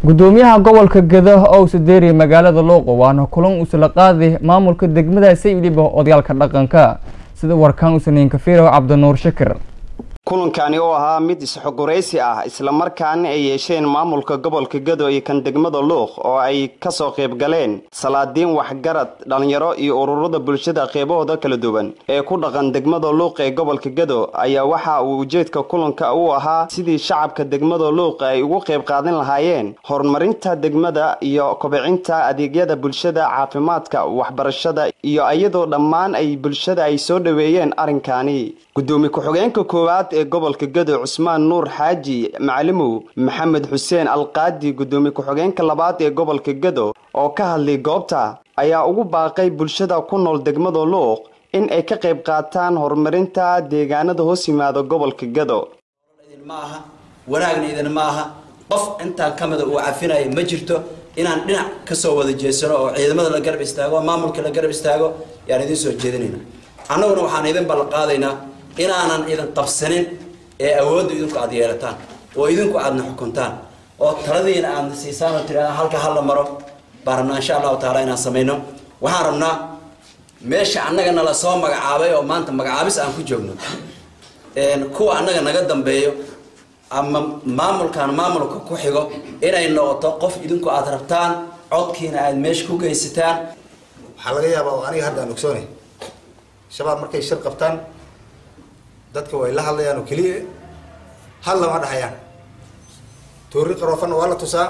gudoomiyaha gobolka gedo oo usadeeriya magaalada luuqo waana kulan usla qaaday maamulka degmada sayliba odayaalka dhaqanka sida warkaan usaniin kafiiro cabdinuur shakir kulankani oo ahaa mid isxogoraysi ah islamarkaana ay yeesheen maamulka gobolka gado iyo kan degmada luuq oo ay kasoo qayb galeen salaadiin waxgarad dhalinyaro iyo ururada bulshada qeybahooda kala duwan ee ku dhaqan degmada luuq ee gobolka gado ayaa waxa uu ujeedka kulanka u ahaa sidii shacabka degmada luuq ay ugu qayb qaadan lahaayeen horumarinta degmada iyo kobcinta adeegyada bulshada caafimaadka waxbarashada iyo iyadoo dhammaan ay bulshada ay soo dhaweeyeen arrinkani gudoomiye ku-xigeenka koowaad ee gobolka gado cusmaan nuur xaaji macalimow maxamed xuseen alqaadi gudoomiye ku-xigeenka labaad ee gobolka gado oo ka hadlay goobta ayaa ugu baaqay bulshada ku nool degmada luuq in ay ka qayb qaataan horumarinta deegaanada hoos yimaada gobolka gado ma aha wanaagna idin ma aha qof intaan ka mida uu cafinaya ma jirto inaan dhinac kasoo wada jeesano oo ciidamada la garab istaago maamulka la garab istaago yaan idiin soo jeedinayna annaguna waxaan idin ballan qaadaynaa inaanan idin qabsanin ee awoodda idinku aada yeelataan oo idinku aadna xukuntaan oo taladiina aadna siisaan oo tiraada halka hala maro baan rabnaa insha allahu taala inaan samayno waxaan rabnaa meesha annaga nala soo magacaabay oo maanta magacaabis aan ku joogno kuwa annaga naga dambeeyo ama maamulkan maamulka ku xigo inay noqoto qof idinku aada rabtaan codkiina aada meesha ku geysataan waxaa laga yaabaa oo aniga hadda aan ogsoonay shabaab markay shir qabtaan dadka way la hadlayaan oo keliya hal lama dhahayaan toori qaroofanna waa la tusaa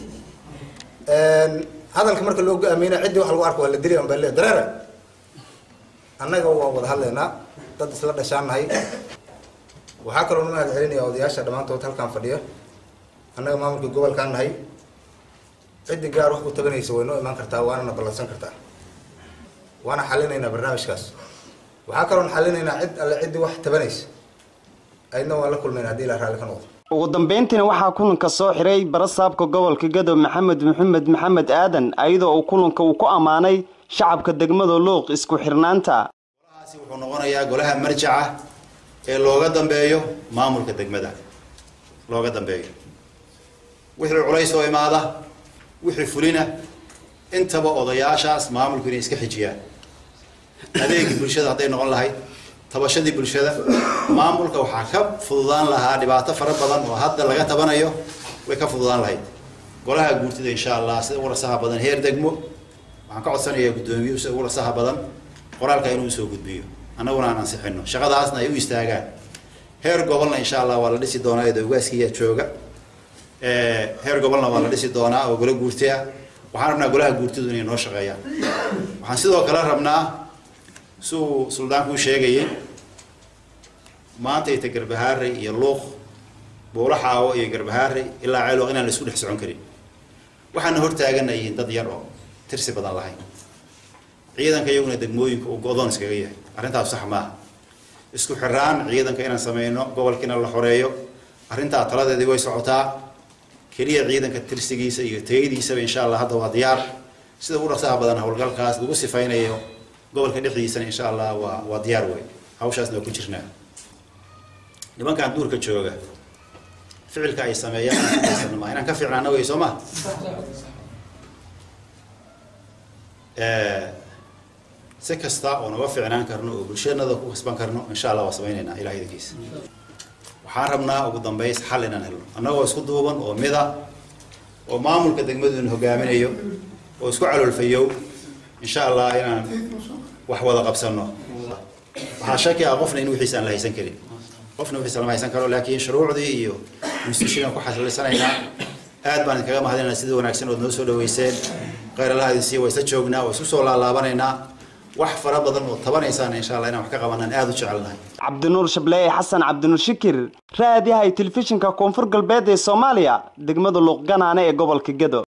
hadalka marka loo go-aameyna ciddii wax lagu arko waa la dilay baa le dareera annaga waan wada hadlaynaa dad isla dhashaan nahay waxaa kaloo nu mahad celinaya odayaasha dhammaantood halkaan fadhiya annaga maamulka gobolkaan nahay ciddii gaar wax u taganaysa way noo imaan kartaa waanana ballansan kartaa waana xalinaynaa barnaamijkaas waxaa kaloon xalinaynaa cid alle ciddii wax tabanaysa aydna waan la kulmayna hadii ilaa raalli ka noqdo ugu dambeyntiina waxaa kulanka soo xiray barasaabka gobolka gado maxamed maxamed maxamed aadan iyadoo uu kulanka uu ku ammaanay shacabka degmada luuq isku xirnaanta golahaasi wuxuu noqonayaa golaha marjaca ee looga dambeeyo maamulka degmada looga dambeeyo wixii culays oo imaada wixii fulina intaba odayaashaas maamulku inay iska xijiyaan adeegii bulshada hadday noqon lahayd tabashadii bulshada maamulka waxaa ka fududaan lahaa dhibaato fara badan oo hadda laga tabanayo way ka fududaan lahayd golaha guurtida insha allah sida ugu rasaha badan heer degmo waxaan ka codsanayaa guddoomiye sida ugu rasaha badan qoraalka inuu soo gudbiyo annaguna aan ansixino shaqadaasna ay u istaagaan heer gobolna insha allah waa la dhisi doonaa eeda ogaaskiya jooga heer gobolna waa la dhisi doonaa oo golo guurti ah waxaan rabnaa golaha guurtidu inay noo shaqeeyaan waxaan sidoo kale rabnaa siuu suldaanku u sheegayay maanta ita garbahaarey iyo luuq buulo xaawo iyo garbahaarey ilaa ceelooq inaan la isku dhex socon karin waxaana hortaaganayiin dad yar oo tirsi badan lahayn ciidanka iyaguna degmooyinka uu go-doon iskaga yahay arrintaas sax maaha isku xiraan ciidanka inaan sameyno gobolkiina la xoreeyo arrintaa taladeedii way socotaa keliya ciidanka tirsigiisa iyo tayadiisaba insha allah hadda waa diyaar sida ugu dhaqsaha badan howlgalkaas lagu sifaynayo gobolka dhexdiisana insha allah waa waa diyaar wey hawshaasna waa ku jirnaa nimankan duurka jooga ficilka ay sameeyaan ma inaan ka fiicnaana wey soo ma si kasta oo naga fiicnaan karno oo bulshanada ku kasban karno insha allah waa sameynaynaa ilaah idankiisa waxaan rabnaa ugu dambeys xal inaan helno annagoo isku duuban oo mida oo maamulka degmaduna hogaaminayo oo isku caloolfayow insha allah inaan wax wada qabsano waxaa shaki ah qofna in wixiisa aan la haysan karin qofna wixiisa lama haysan karo laakiin shuruucdii iyo institutionan ku xasalisanaynaa aad baan idinkaga mahadinaynaa sida wanaagsan ood noo soo dhaweyseen khayr allaha idin siiya waa isla joognaa waa isku soo laalaabanaynaa wax fara badan oo tabanaysaan insha allah inaan wax ka qabanaan aada u jecelnahay cabdinuur shableeye xasan cabdinuur shikir raadiyahay telefishinka koonfur galbeed ee soomaaliya degmada luuq ganaane ee gobolka gado